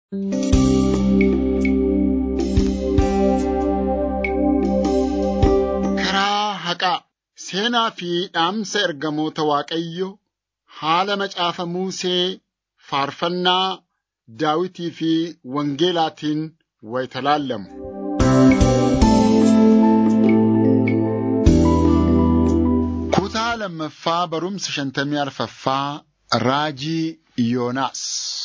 Karaa haqaa seenaa fi dhaamsa ergamoota Waaqayyo haala macaafa Musee faarfannaa Daawitii fi Wangeelaatiin wayita laallamu. Kutaa lammaffaa barumsa shantamii arfaffaa Raajii Yoonaas.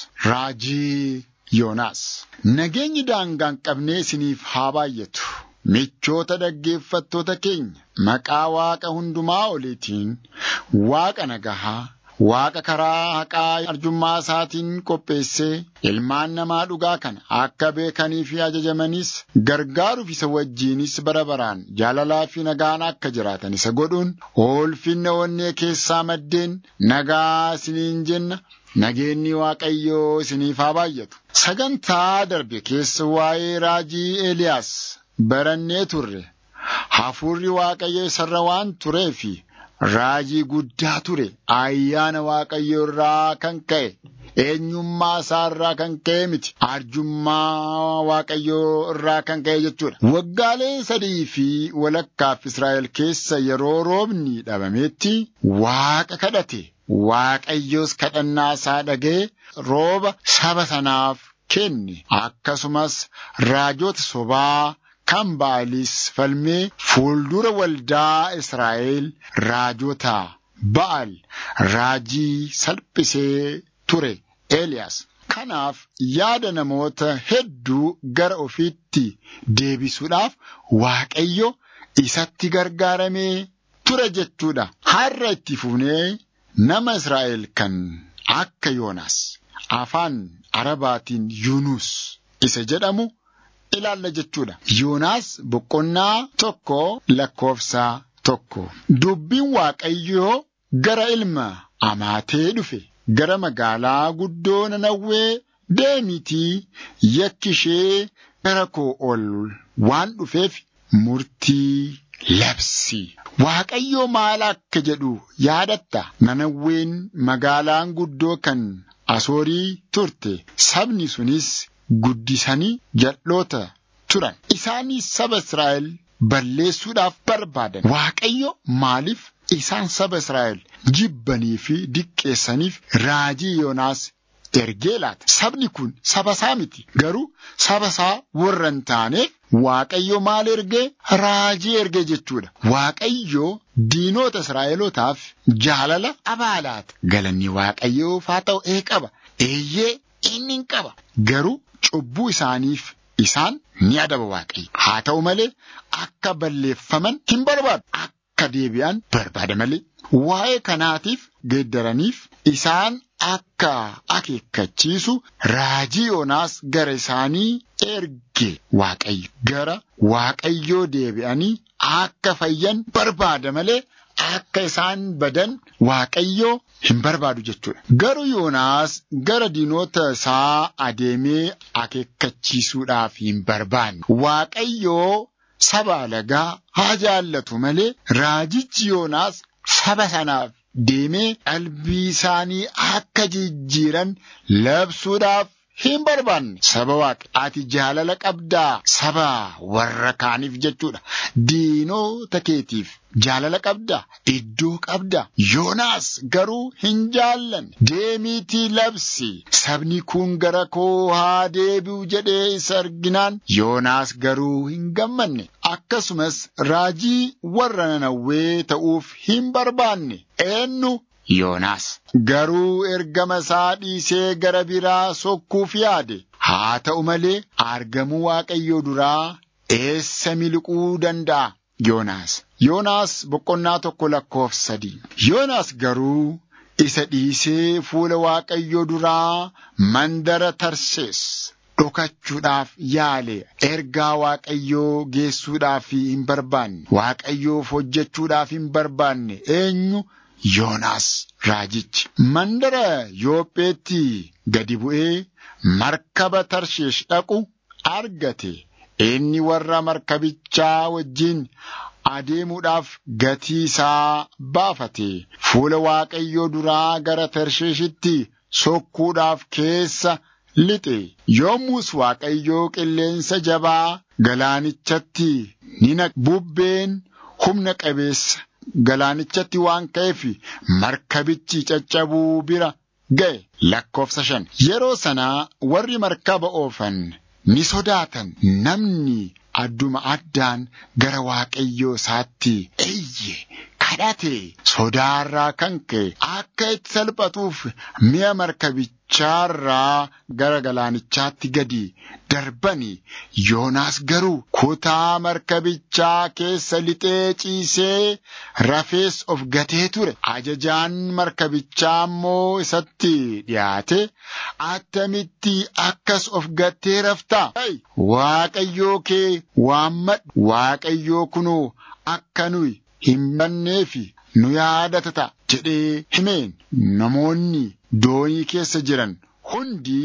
Raajii Yoonaas. Nageenyi daangaa hin qabne isiniif haa baay'atu. Michoota dhaggeeffattoota keenya maqaa Waaqa hundumaa oliitiin Waaqa nagahaa Waaqa karaa haqaa arjummaa isaatiin qopheessee ilmaan namaa dhugaa kana akka beekanii fi ajajamanis gargaaruuf isa wajjiinis bara baraan jaalalaa fi nagaan akka jiraatan isa godhuun ulfinna onnee keessaa maddeen nagaa isiniin jenna. Nageenyi Waaqayyoo isiniif haa baay'atu. Sagantaa darbe keessa waa'ee raajii Eeliyaas barannee turre. Hafuurri Waaqayyo isarra waan tureefi raajii guddaa ture. Ayyaana Waaqayyo irraa kan ka'e. Eenyummaa isaa irraa kan ka'e miti. Arjummaa Waaqayyoo irraa kan ka'e jechuudha. Waggaalee sadii fi walakkaaf Israa'el keessa yeroo roobni dhabametti Waaqa kadhate. Waaqayyos kadhannaa isaa dhaga'e rooba saba sanaaf kenne. Akkasumas raajota sobaa kan Ba'aalis falmee fuuldura waldaa Israa'el raajota Ba'aal raajii salphisee ture Eeliyaas. Kanaaf yaada namoota hedduu gara ofiitti deebisuudhaaf Waaqayyo isatti gargaaramee ture jechuudha. Har'a itti fufnee nama Israa'el kan akka Yoonaas afaan Arabaatiin Yuunus isa jedhamu ilaalla jechuudha. Yoonaas boqonnaa tokko lakkoofsa tokko. Dubbiin Waaqayyoo gara ilma amaatee dhufe gara magaalaa guddoo Nanawwee deemiitii yakki ishee gara koo ol waan dhufeef murtii labsi. Waaqayyoo maal akka jedhu yaadatta nanawween magaalaan guddoo kan asoorii turte sabni sunis guddisanii jal'oota turan isaanis saba Israa'el balleessuudhaaf barbaadan Waaqayyo maaliif isaan saba Israa'el jibbanii fi diqqeessaniif raajii Yoonaas ergee laata sabni kun saba isaa miti garuu saba isaa warra hin taaneef Waaqayyo maal ergee raajii ergee jechuudha. Waaqayyo diinota Israa'elootaaf jaalala abaalaata. Galanni Waaqayyoof haa ta'u ee qaba. Eeyyee inni hin qaba. Garuu cubbuu isaaniif isaan ni adaba Waaqayyo. Haa ta'u malee akka balleeffaman hin barbaadu. Akka deebi'an barbaada malee. Waa'ee kanaatiif geeddaraniif isaan akka akeekkachiisu raajii Yoonaas gara isaanii erge Waaqayyo. Gara Waaqayyoo deebi'anii akka fayyan barbaada malee akka isaan badan Waaqayyoo hin barbaadu jechuudha. Garuu Yoonaas gara diinota isaa adeemee akeekkachiisuudhaaf hin barbaanne. Waaqayyoo saba alagaa haa jaallatu malee raajichi Yoonaas saba sanaaf deemee qalbii isaanii akka jijjiiran labsuudhaaf hin barbaanne saba waaqa ati jaalala qabdaa saba warra kaaniif jechuudha diinota keetiif jaalala qabdaa iddoo qabdaa yoonaas garuu hin jaallanne deemiitii labsi sabni kun gara koo haa deebi'u jedhee isa arginaan yoonaas garuu hin gammanne akkasumas raajii warra nanawwee ta'uuf hin barbaanne eenyu Yoonaas garuu ergama isaa dhiisee gara biraa sokkuuf yaade haa ta'u malee argamuu Waaqayyoo duraa eessa miliquu danda'a Yoonaas. Yoonaas boqonnaa tokko lakkoofsa sadii. Yoonaas garuu isa dhiisee fuula Waaqayyoo duraa mandara Tarsees dhokachuudhaaf yaale ergaa Waaqayyoo geessuudhaaf hin barbaanne Waaqayyoof hojjechuudhaaf hin barbaanne eenyu Yoonaas raajichi mandara Yoopheetti gadi bu'ee markaba Tarsheesh dhaqu argate. Inni warra markabichaa wajjin adeemuudhaaf gatii isaa baafate. Fuula Waaqayyoo duraa gara Tarsheeshitti sokkuudhaaf keessa lixe. Yommus Waaqayyoo qilleensa jabaa galaanichatti ni naqe. Bubbeen humna qabeessa galaanichatti waan ka'eef markabichi caccabuu bira ga'e. Lakkoofsa shan. Yeroo sanaa warri markaba oofan ni sodaatan. Namni adduma addaan gara Waaqayyoo isaatti eyye kadhate sodaarraa kan ka'e akka itti salphatuuf mi'a markabichaarraa gara galaanichaatti gadi darbani. Yoonaas garuu kutaa markabichaa keessa lixee ciisee rafees of gatee ture. Ajajaan markabichaa immoo isatti dhiyaate attamitti akkas of gattee raftaa? Waaqayyoo kee waammadhu. Waaqayyoo kunoo akka nuyi hin banneefi nu yaadata ta'a jedhee himeen namoonni doonii keessa jiran hundi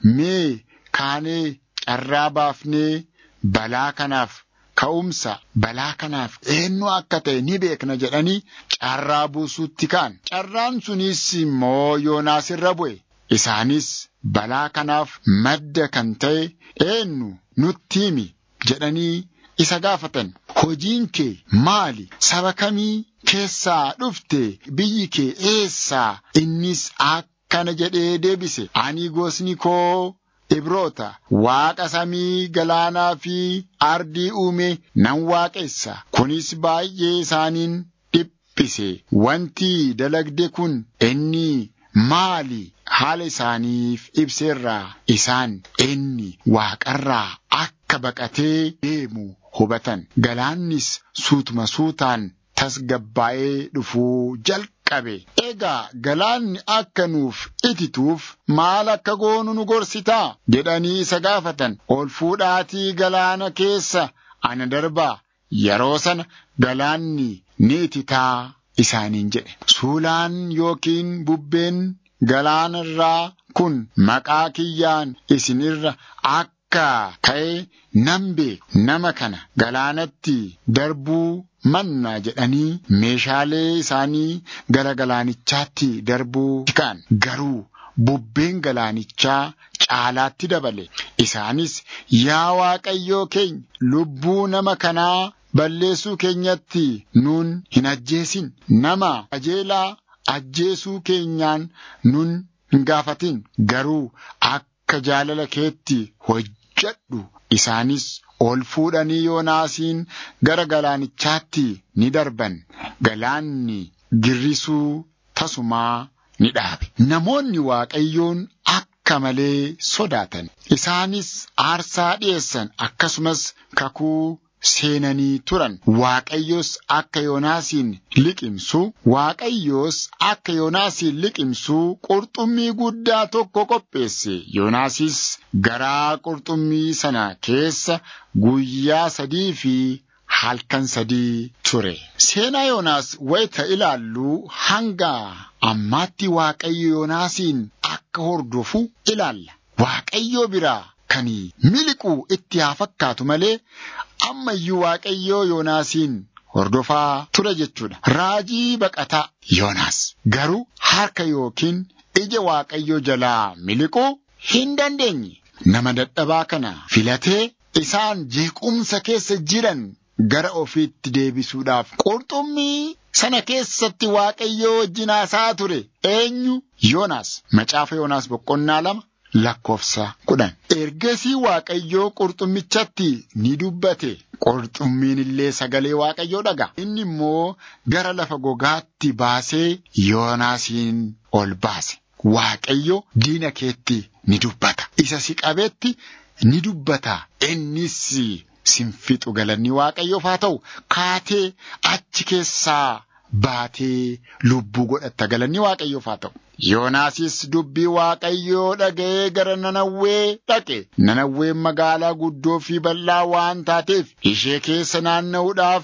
mee kaanee carraa baafnee balaa kanaaf ka'umsa balaa kanaaf eenyu akka ta'e ni beekna jedhanii carraa buusuutti ka'an. Carraan sunis immoo Yoonaas irra bu'e. Isaanis balaa kanaaf madda kan ta'e eenyu nutti himi jedhanii isa gaafatan. Hojiin kee maali? Saba kamii keessaa dhufte? Biyyi kee eessaa? Innis akkana jedhee deebise. Ani gosni koo Ibroota waaqa samii galaanaa fi ardii uume nan waaqessa. Kunis baay'ee isaaniin dhiphise. Wanti dalagde kun inni maali? Haala isaaniif ibseerraa isaan inni waaqarraa akka baqatee deemu hubatan. Galaannis suutuma suutaan tasgabbaa'ee dhufuu jalqabe. Egaa galaanni akka nuuf itituuf maal akka goonu nu gorsitaa? jedhanii isa gaafatan. Ol fuudhaatii galaana keessa ana darbaa. Yeroo sana galaanni ni ititaa isaaniin jedhe. Suulaan yookiin bubbeen galaana irraa kun maqaa kiyyaan isin irra akka ka'e nan beeku nama kana galaanatti darbuu manna jedhanii meeshaalee isaanii gara galaanichaatti darbuu ka'an garuu bubbeen galaanichaa caalaatti dabale isaanis yaa waaqayyoo keenya lubbuu nama kanaa balleessuu keenyatti nuun hin ajjeesin nama qajeelaa ajjeesuu keenyaan nun hin gaafatin garuu akka jaalala keetti hojjedhu isaanis ol fuudhanii yoonaasiin gara galaanichaatti ni darban galaanni girrisuu tasumaa ni dhaabe namoonni waaqayyoon akka malee sodaatan isaanis aarsaa dhi'eessan akkasumas kakuu seenanii turan waaqayyos akka yoonaasiin liqimsu waaqayyos akka yoonaasiin liqimsu qurxummii guddaa tokko qopheesse yoonaasis garaa qurxummii sana keessa guyyaa sadii fi halkan sadii ture seenaa yoonaas wayita ilaallu hanga ammaatti waaqayyo yoonaasiin akka hordofu ilaalla waaqayyo biraa kan miliquu itti haa fakkaatu malee amma iyyuu waaqayyoo yoonaasiin hordofaa ture jechuudha. Raajii baqataa Yoonaas garuu harka yookiin ija waaqayyoo jalaa miliquu hin dandeenye. Nama dadhabaa kana filatee isaan jeequmsa keessa jiran gara ofiitti deebisuudhaaf qurxummii sana keessatti waaqayyoo wajjin haasaa ture. Eenyu? Yoonaas. Macaafa Yoonaas boqonnaa lama. lakkoofsa kudhan. Ergasii Waaqayyoo qurxummichatti ni dubbate. Qurxummiin illee sagalee Waaqayyoo dhaga. Inni immoo gara lafa gogaatti baasee Yoonaasiin ol baase. Waaqayyo diina keetti ni dubbata. Isa si qabeetti ni dubbata. Innis sin fixu galanni Waaqayyoof haa ta'u kaatee achi keessaa baatee lubbuu godhatta galanni Waaqayyoof haa ta'u. Yoonaasis dubbii Waaqayyoo dhaga'ee gara Nanawwee dhaqe. Nanawween magaalaa guddoo fi bal'aa waan taateef ishee keessa naanna'uudhaaf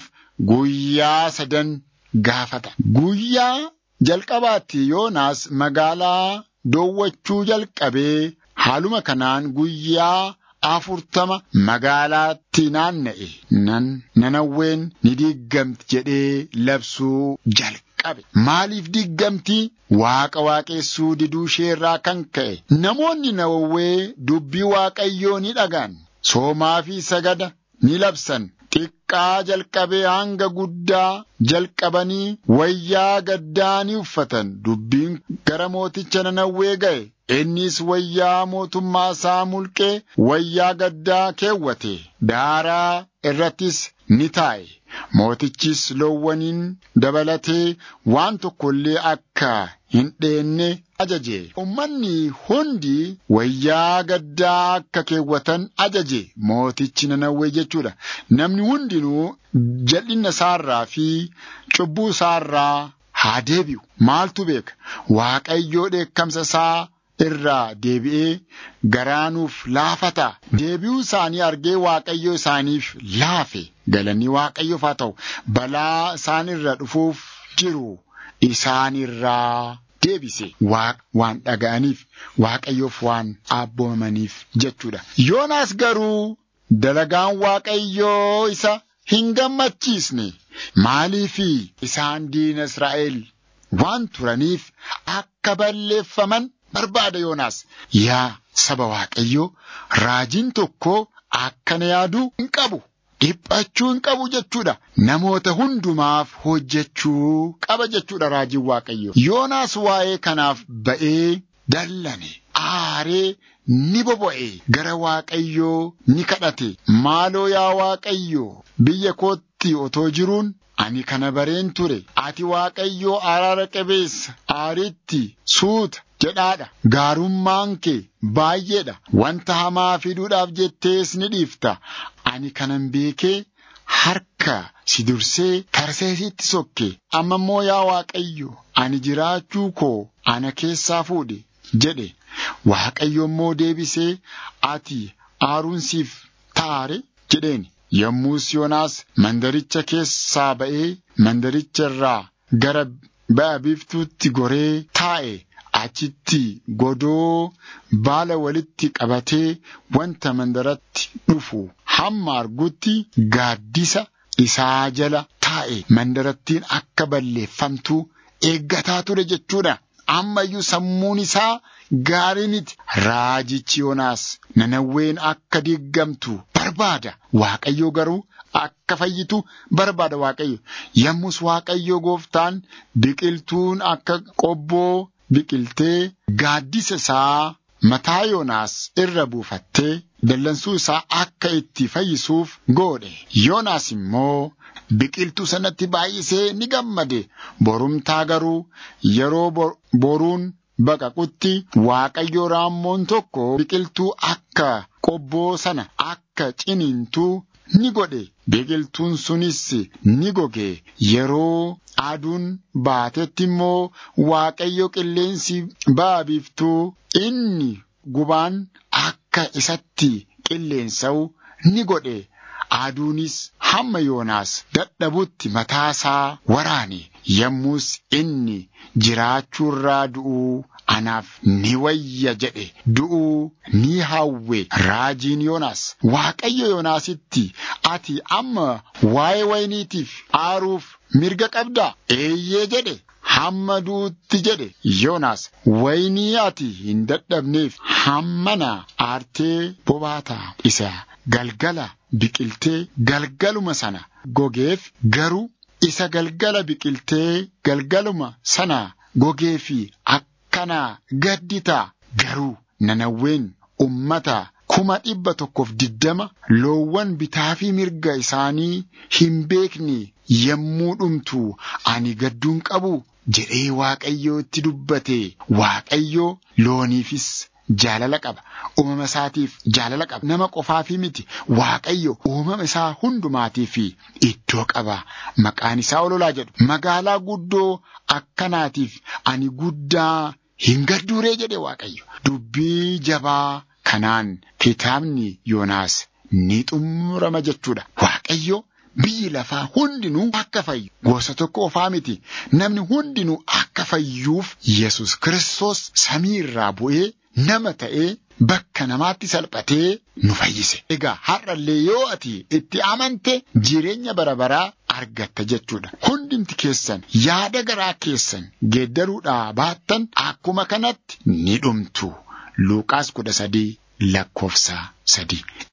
guyyaa sadan gaafata. Guyyaa jalqabaatti Yoonaas magaalaa doowwachuu jalqabee haaluma kanaan guyyaa afurtama magaalaatti naanna'e. Nan Nanawween ni diigamti jedhee labsuu jalqabe. qabe. Maaliif diggamtii waaqa waaqessuu diduu isheerraa kan ka'e namoonni Nawawwee dubbii waaqayyoo ni dhagaan soomaa fi sagada ni labsan. Xiqqaa jalqabee hanga guddaa jalqabanii wayyaa gaddaa ni uffatan dubbiin gara mooticha Nanawwee ga'e. Innis wayyaa mootummaa isaa mulqee wayyaa gaddaa keewwate daaraa irrattis ni taa'e. Mootichis loowwaniin dabalatee waan tokko illee akka hin dheenne ajaje. Uummanni hundi wayyaa gaddaa akka keewwatan ajaje. Mootichi Nanawwee jechuudha. Namni hundinuu jal'inna isaarraa fi cubbuu isaarraa haa deebi'u. Maaltu beeka? Waaqayyoo dheekkamsa isaa irraa deebi'ee garaanuuf laafata. Deebi'uu isaanii argee Waaqayyo isaaniif laafe. Galanni Waaqayyoof haa ta'u. Balaa isaan irra dhufuuf jiru isaan irraa deebise. Waan dhaga'aniif Waaqayyoof waan abboomaniif jechuudha. Yoonaas garuu dalagaan Waaqayyoo isa hin gammachiisne. Maaliifi isaan diina Israa'el waan turaniif akka balleeffaman barbaada Yoonaas. Yaa saba Waaqayyoo raajiin tokko akkana yaaduu hin qabu. Dhiphachuu hin qabu jechuudha. Namoota hundumaaf hojjechuu qaba jechuudha raajiin Waaqayyoo. Yoonaas waa'ee kanaaf ba'ee dallane. Aaree ni bobo'e gara Waaqayyoo ni kadhate. Maaloo yaa Waaqayyoo biyya kootti otoo jiruun ani kana bareen ture. Ati Waaqayyoo araara qabeessa aariitti suuta. jedhaadha. Gaarummaan kee baay'eedha. Wanta hamaa fiduudhaaf jettees ni dhiifta. Ani kanan beekee harka si dursee tarseesitti sokke. Amma immoo yaa Waaqayyo ani jiraachuu koo ana keessaa fuudhe jedhe. Waaqayyo immoo deebisee ati aaruun siif taare jedheeni. Yommus Yoonaas mandaricha keessaa ba'ee mandaricha irraa gara ba'a biiftuutti goree taa'e. Achitti godoo baala walitti qabatee wanta mandaratti dhufu hamma argutti gaaddisa isaa jala taa'e mandarattiin akka balleeffamtu eeggataa ture jechuudha. Ammayyuu sammuun isaa gaarii miti. Raajichi Yoonaas nanawween akka diigamtu barbaada. Waaqayyo garuu akka fayyitu barbaada Waaqayyo. Yommus Waaqayyo gooftaan biqiltuun akka qobboo. biqiltee gaaddisa isaa mataa Yoonaas irra buufattee dallansuu isaa akka itti fayyisuuf godhe. Yoonaas immoo biqiltuu sanatti baay'isee ni gammade. Borumtaa garuu yeroo boruun baqaqutti Waaqayyo raammoon tokko biqiltuu akka qobboo sana akka ciniintuu ni godhe. Biqiltuun sunis ni goge. Yeroo aduun baatetti immoo Waaqayyo qilleensi ba'a biiftuu inni gubaan akka isatti qilleensa'u ni godhe. Aduunis hamma Yoonaas dadhabutti mataasaa waraane. Yommus inni jiraachuurraa du'uu anaaf ni wayya jedhe du'uu ni hawwe raajiin Yoonaas. Waaqayyo Yoonaasitti ati amma waa'ee wayniitiif aaruuf mirga qabdaa? Eeyyee jedhe. Hamma du'utti jedhe Yoonaas waynii ati hin dadhabneef hammana aartee bobaataa isa galgala biqiltee galgaluma sana gogeef garuu isa galgala biqiltee galgaluma sana gogeefi akkana gadditaa garuu nanawween ummata kuma dhibba tokkoof diddama loowwan bitaa fi mirga isaanii hin beekne yommuu dhumtu ani gadduun qabu jedhee Waaqayyoo itti dubbate Waaqayyo looniifis jaalala qaba. Uumama isaatiif jaalala qaba. Nama qofaafii miti. Waaqayyo uumama isaa hundumaatiif iddoo qaba. Maqaan isaa ololaa jedhu. Magaalaa guddoo akkanaatiif ani guddaa hin gadduuree jedhe Waaqayyo. Dubbii jabaa kanaan kitaabni Yoonaas ni xumurama jechuudha. Waaqayyo biyyi lafaa hundinuu akka fayyu gosa tokko qofaa miti namni hundinuu akka fayyuuf Yesus Kiristoos samii irraa bu'ee nama ta'ee bakka namaatti salphatee nu fayyise. Egaa har'allee yoo ati itti amante jireenya bara baraa argatta jechuudha. Hundumti keessan yaada garaa keessan geeddaruudhaa baattan akkuma kanatti ni dhumtu. Luuqaas kudha sadii lakkoofsa sadii.